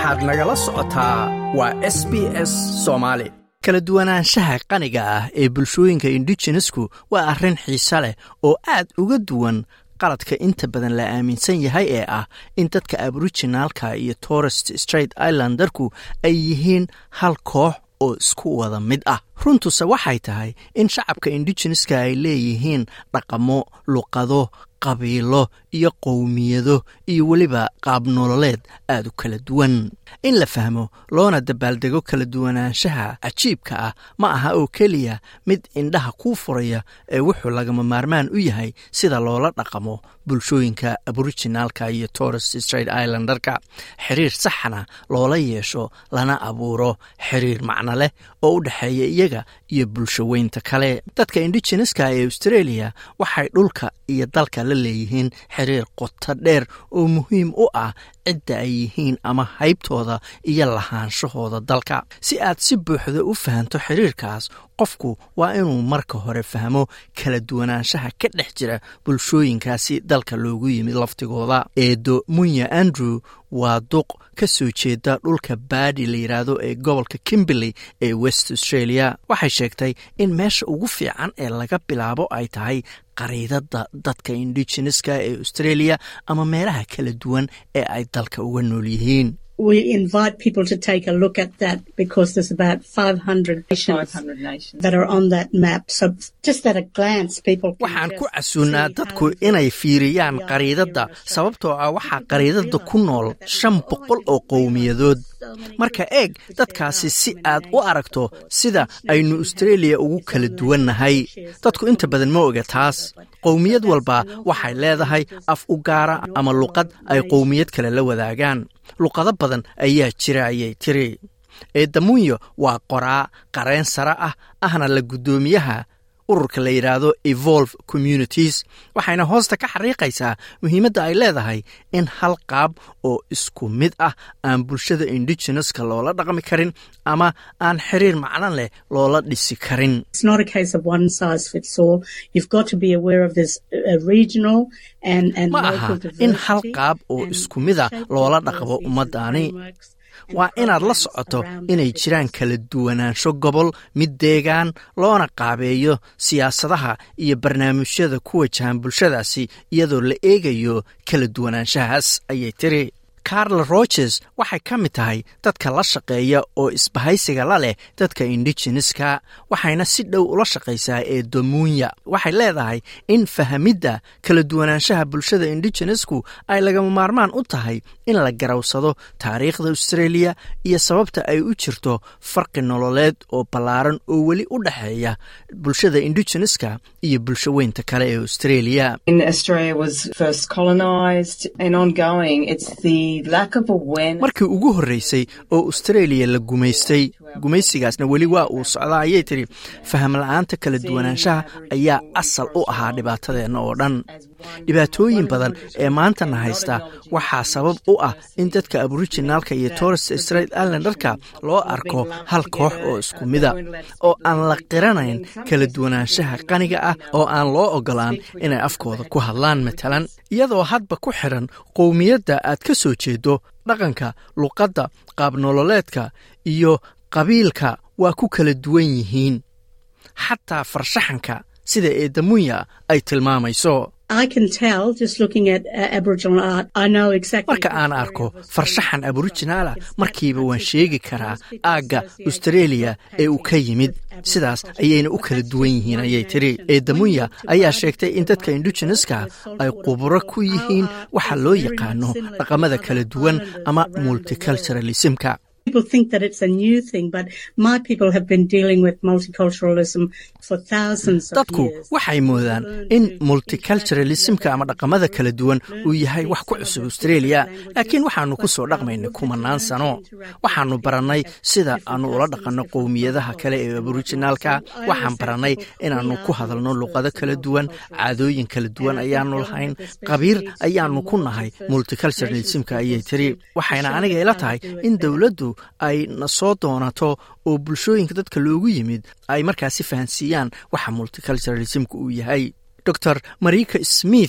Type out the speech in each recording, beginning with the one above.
waxaad nagala socotaa waa s b s soomaali kala duwanaanshaha qaniga ah ee bulshooyinka indigenesku waa arrin xiise leh oo aad uga duwan qaladka inta badan la aaminsan yahay ee ah in dadka aboriginaalka iyo torest straight islandarku ay yihiin hal koox oo isku wada mid ah runtuse waxay tahay in shacabka indigeneska ay leeyihiin dhaqamo luqado qabiilo iyo qowmiyado iyo weliba qaab nololeed aad u kala duwan in la fahmo loona dabaaldego kala duwanaanshaha cajiibka ah ma aha oo keliya mid indhaha kuu furaya ee wuxuu lagama maarmaan u yahay sida loola dhaqamo bulshooyinka aboriginaalka iyo torres straight islandarka xiriir saxna loola yeesho lana abuuro xiriir macno leh oo u dhexeeya iyaga iyo bulsho weynta kale dadka indigeneska ee australia waxay dhulka iyo dalka la leeyihiin xiriir qoto dheer oo muhiim u ah cidda ay yihiin ama haybtooda iyo lahaanshahooda dalka si aad si buuxda u fahanto xiriirkaas qofku waa inuu marka hore fahmo kala duwanaanshaha ka dhex jira bulshooyinkaasi dalka loogu yimid laftigooda eedo munya andrew waa duq ka soo jeeda dhulka baadi la yidhaahdo ee gobolka kimberley ee west australia waxay sheegtay in meesha ugu fiican ee laga bilaabo ay tahay qariidada dadka indigeneska ee australia ama meelaha kala duwan ee ay dalka uga nool yihiin we invite people to take a look at that because there's about 500 nations, 500 nations. that are on that map. So just at a glance, people can waxaan just ku casuunnaa see dadku how inay fiiriyaan Yeah, qariidadda yeah, so sababtoo ah waxaa people qariidadda ku realize nool that shan there's boqol always oo qowmiyadood so many marka groups eeg which there dadkaasi are si so many aad u nations aragto of course. sida Each aynu nation has australia ugu its kala own duwan language nahay that shares dadku some inta badan ma oga taas but- qowmiyad so that's walba an awful waxay lot of leedahay languages af u gaara in ama all luqad ay nations. qowmiyad kale la wadaagaan luqado badan ayaa jira ayay tiri eedamunyo waa qoraa qareen sare ah ahna la guddoomiyaha ururka la yidhaahdo evolve communities waxayna hoosta ka xariiqaysaa muhiimadda ay leedahay in hal qaab oo isku mid ah aan bulshada indigeneska loola dhaqmi karin ama aan xiriir macno leh loola dhisi karin It's not a case of one size fits all. You've got to be aware of this uh, regional and, and ma local aha diversity. in hal qaab oo and isku mid a shape loola the dhaqmo policies and ummaddaani frameworks and waa inaad la programs socoto around inay that jiraan because kala duwanaansho gobol mid deegaan loona qaabeeyo siyaasadaha iyo barnaamijyada ku wajahan bulshadaasi iyadoo la eegayo kala duwanaanshahaas ayay tiri carl roges waxay ka mid tahay dadka la shaqeeya oo isbahaysiga la leh dadka indigeneska waxayna si dhow ula shaqaysaa ee domuunya waxay leedahay in fahamidda kala duwanaanshaha bulshada indigenesku ay lagama maarmaan u tahay in la garawsado taariikhda australia iyo sababta ay u jirto farqi nololeed oo ballaaran oo weli u dhexeeya bulshada indigeneska iyo bulsho weynta kale ee australia In Australia was first colonised and ongoing, it's the lack of awareness. markii ugu horreysay oo australia la gumaystay gumaysigaasna weli waa uu socdaa ayay tiri faham la-aanta kala duwanaanshaha ayaa asal u ahaa dhibaatadeenna oo dhan dhibaatooyin badan ee maantana haysta waxaa sabab u ah in dadka aboriginaalka iyo torres straight islandarka loo arko hal koox oo isku mida oo aan la qiranayn kala duwanaanshaha qaniga ah oo aan loo ogolaan inay afkooda ku hadlaan matalan iyadoo hadba ku xiran qowmiyadda aad ka soo jeedo dhaqanka luqadda qaabnololeedka iyo qabiilka waa ku kala duwan yihiin xataa farshaxanka sida eedamunya ay tilmaamayso I can tell just looking at uh, Aboriginal art, I know exactly. marka aan arko farshaxan aboriginaalah markiiba waan sheegi karaa aagga australia ee uu ka yimid sidaas ayayna u kala duwan yihiin ayay tiri eedamunya ayaa sheegtay in dadka indigeneska ay khuburo ku yihiin waxa loo yaqaano dhaqamada kala duwan ama multiculturalismka People think that it's a new thing, but my people have been dealing with multiculturalism for thousands of dadku years. waxay moodaan in multiculturalismka ama dhaqamada kala duwan uu yahay wax ku cusub australia laakiin waxaanu ku soo dhaqmaynay kumanaan sano waxaanu barannay sida aanu ula dhaqanno qowmiyadaha kale ee aboriginaalka waxaan barannay inaannu ku hadalno luqado kala duwan caadooyin kala duwan ayaanu lahayn qabiir ayaanu ku nahay multiculturalismka ayay tiri waxayna aniga ila tahay in dowladdu ay na soo doonato oo bulshooyinka dadka loogu yimid ay markaasi fahansiiyaan waxa multiculturalismka uu yahay dor marika smith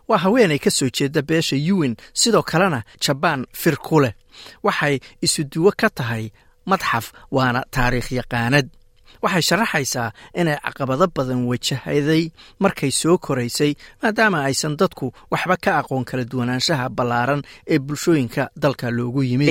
waa haweenay ka soo jeeda beesha yuwin sidoo kalena jabaan fir ku leh waxay isuduwo ka tahay madxaf waana taariikh yaqaanad waxay sharaxaysaa inay caqabado badan wajahaday markay soo koraysay maadaama aysan dadku waxba ka aqoon kala duwanaanshaha ballaaran ee bulshooyinka dalka loogu yimid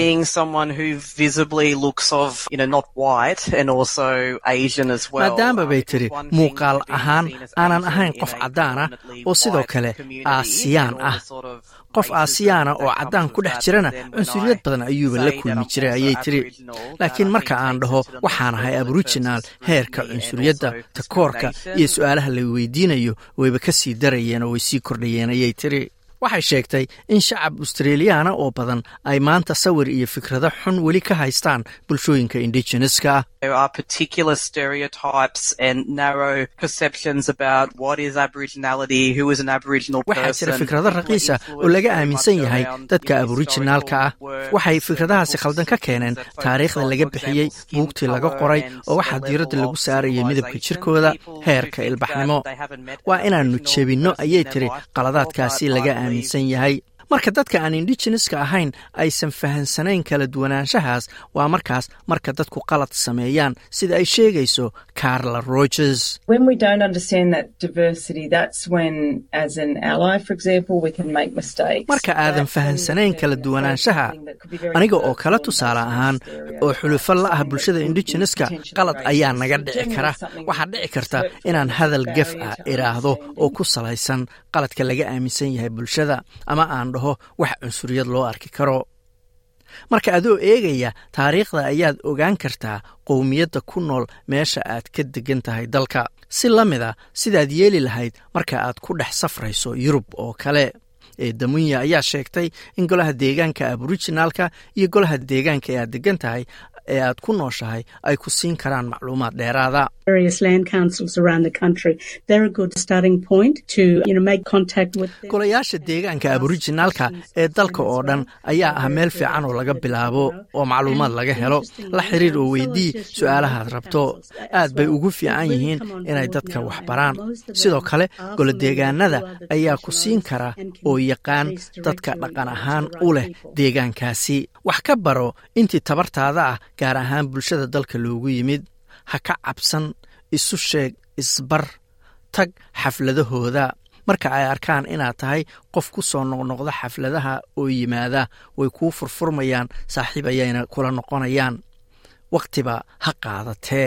maadaama bay tiri muuqaal ahaan aanan ahayn qof caddaan ah oo sidoo kale aasiyaan ah qof aasiyaana oo caddaan ku dhex jirana cunsuriyad badan ayuuba la kulmi jiray ayay tiri laakiin marka aan dhaho waxaan ahay aboriginal heerka cunsuriyadda takoorka iyo su-aalaha la weydiinayo wayba ka sii darayeen oo way sii kordhayeen ayay tiri waxay sheegtay in shacab australiyaana oo badan ay maanta sawir iyo fikrado xun weli ka haystaan bulshooyinka indigeneska ah waxaa jira fikrado raqiisa oo laga aaminsan yahay dadka aboriginaalka ah waxay fikradahaasi khaldan ka keeneen taariikhda laga bixiyey buugtii laga qoray oo waxaa diiradda lagu saarayay midabka jirkooda heerka ilbaxnimo waa inaannu jebinno ayay tiri qaladaadkaasi laga aaminsan yahay marka dadka aan indigeneska ahayn aysan fahansanayn kala duwanaanshahaas waa markaas marka dadku qalad sameeyaan sida ay sheegayso carla rogers marka aadan fahansanayn kala duwanaanshaha aniga oo kala tusaale ahaan oo xulufo la ah bulshada indigeneska qalad ayaa naga dhici kara waxaa dhici karta inaan hadal gef ah idhaahdo oo ku salaysan qaladka laga aaminsan yahay bulshada ama aan dhaho wax cunsuriyad loo arki karo marka adoo eegaya taariikhda ayaad ogaan kartaa qowmiyadda ku nool meesha aad ka degan tahay dalka si la mid a sidaad yeeli lahayd marka aad ku dhex safrayso yurub oo kale ee damunya ayaa sheegtay in golaha deegaanka aboriginaalka iyo golaha deegaanka ee aad degan tahay ee aad ku nooshahay ay ku siin karaan macluumaad dheeraada golayaasha deegaanka aboriginaalka ee dalka oo dhan ayaa ah meel fiican oo laga bilaabo oo macluumaad laga helo la xiriir oo weydii su-aalahaad rabto aad bay ugu fiican yihiin inay dadka wax baraan sidoo kale golodeegaanada ayaa ku siin kara oo yaqaan dadka dhaqan ahaan u leh deegaankaasi wax ka baro intii tabartaada ah gaar ahaan bulshada dalka loogu yimid ha ka cabsan isu sheeg isbar tag xafladahooda marka ay arkaan inaad tahay qof ku soo noqnoqda xafladaha oo yimaada way kuu furfurmayaan saaxiib ayayna kula noqonayaan wakhtiba ha qaadatee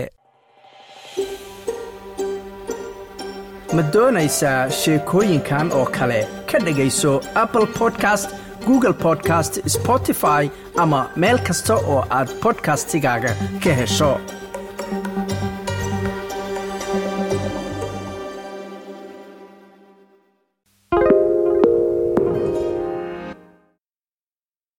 ma doonaysaa sheekooyinkan oo kale ka dhegayso apple podcast google podcast spotify ama meel kasta oo aad bodkastigaaga ka hesho